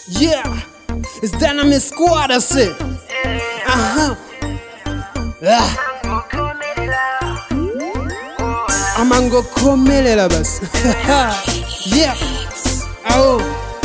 Yeah, it's Dynamic Squad, that's it. Uh-huh. Ah. amangokomelela basi yeah au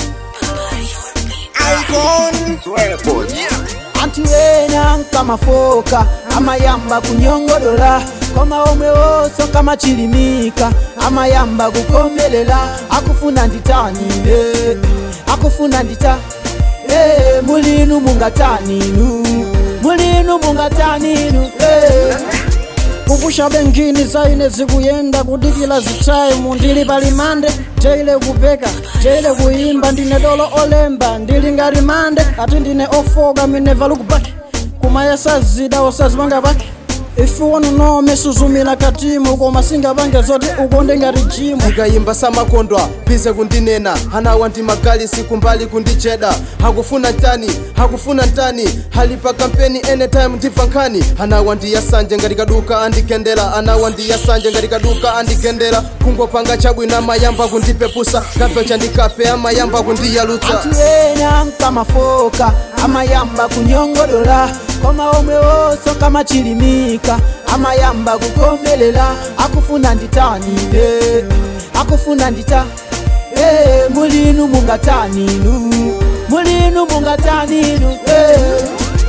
anti wena nkamafoka amayamba kunyongodola koma omwe wonso kamachilimika amayamba kukomelela akufuna nditanine akufuna ndita Eh, mulinu mungataninu mulinu mungataninu eh. kupusha bengini zaine zikuyenda kudikila zitaimu ndili palimande teile kupeka teile kuyimba ndine dolo olemba ndili ngati mande ati ndine ofoka mineva lukupaki kumayesa zida osazipanga pake if you wanna know mesuzumila katimu koma singapange zoti ukonde ngati jimu ndikayimba samakondwa pize kundinena hanawa ndi magalisi kumbali kundicheda hakufuna ntani hakufuna ntani halipa kampeni anytime ndibva nkhani hanawa ndi yasanje ngati kaduka andikendera anawa ndi yasanje ngati kaduka andikendera kungopanga chabwino amayamba kundipepusa kafe chandikafe amayamba kundiyalutsa anti wena nkamafoka amayamba kunyongodola koma omwe wonso kamachilimika amayamba kukomelela akufuna nditanine akufuna ndita Eh, mulinu mungataninu mulinu mungataninu eh.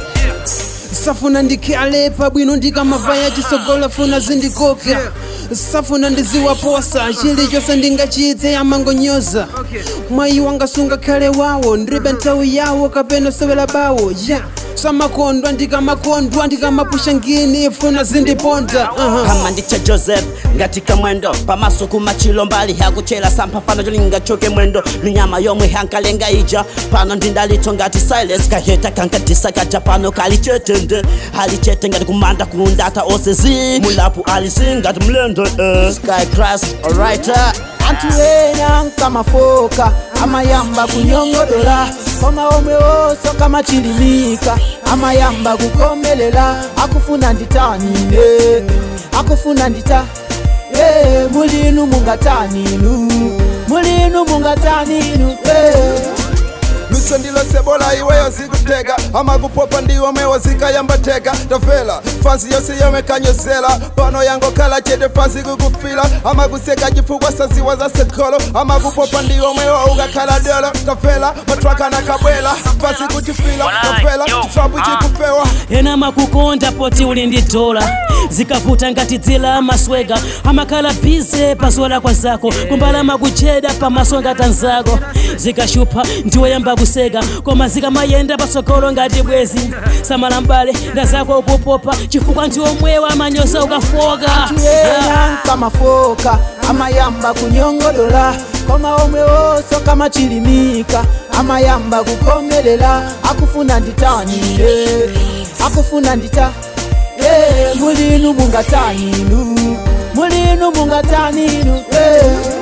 safuna ndikhalepa bwino ndikamavaya chisogola funa zindikoka safuna ndiziwaposa chilichonse ndingachite amangonyoza mwayi wanga sungakhale wawo ndilibe nthawi yawo kapena sewela bawo ya samakondwa ndikamakondwa ndikamapusha ngini funa zindiponda uh-huh. kama ndicha joseph ngati kamwendo pamaso kumachilo mbali hakuchera sampha pano cholinga choke mwendo minyama yomwe hankalenga ija pano ndindalito ngati silas kaheta kankatisa kaja pano kalichetende halicete ngati kumanda kundata osezi mulapu alisi ngati mlendo eh. sky crust alright uh. anti wena nkamafoka amayamba kunyongodola koma omwe wonso kamachilimika amayamba kukomelela akufuna nditanine akufuna ndita Eh, mulinu mungataninu mulinu mungataninu eh. luso ndilo sebola iweyo zikutega amakupopa ndiwo mwewo zikayambateka tafela fansi yose yomwe kanyozela pano yangokhala chete fansi kukufila amakuseka chifukwa saziwa za sekolo amakupopa ndiwo mwewo ukakhala dolo tafela matrakana kabwela fansi kuchifila tafela chitrapu chikufewa ena makukonda poti uli ndi dola zikavuta ngati dzila amasweka amakhala bize pazola kwa zako kumbala makucheda pamaso ngati anzako zikashupha ndiwoyamba kuseka koma zikamayenda patsogolo ngati bwezi samala mbale nda zako ukupopa chifukwa ndiwomwewa amanyoza ukafoka wena nkamafoka amayamba kunyongodola koma omwe wonso kamachilimika amayamba kukomelela akufuna nditanine akufuna ndita Eh, mulinu mungataninu mulinu mungataninu eh.